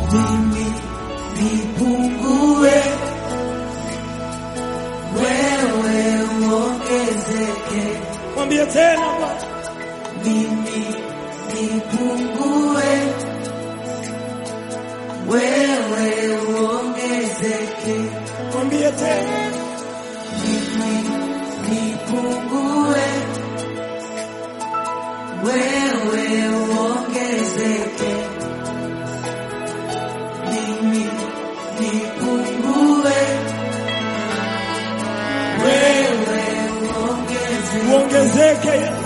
mimi nipungue, wewe uongezeke. Mwambie tena Bwana, Mimi nipungue, wewe uongezeke. mwambie tena, Mimi nipungue, wewe uongezeke. Mimi nipungue, wewe uongezeke. uongezeke Yesu.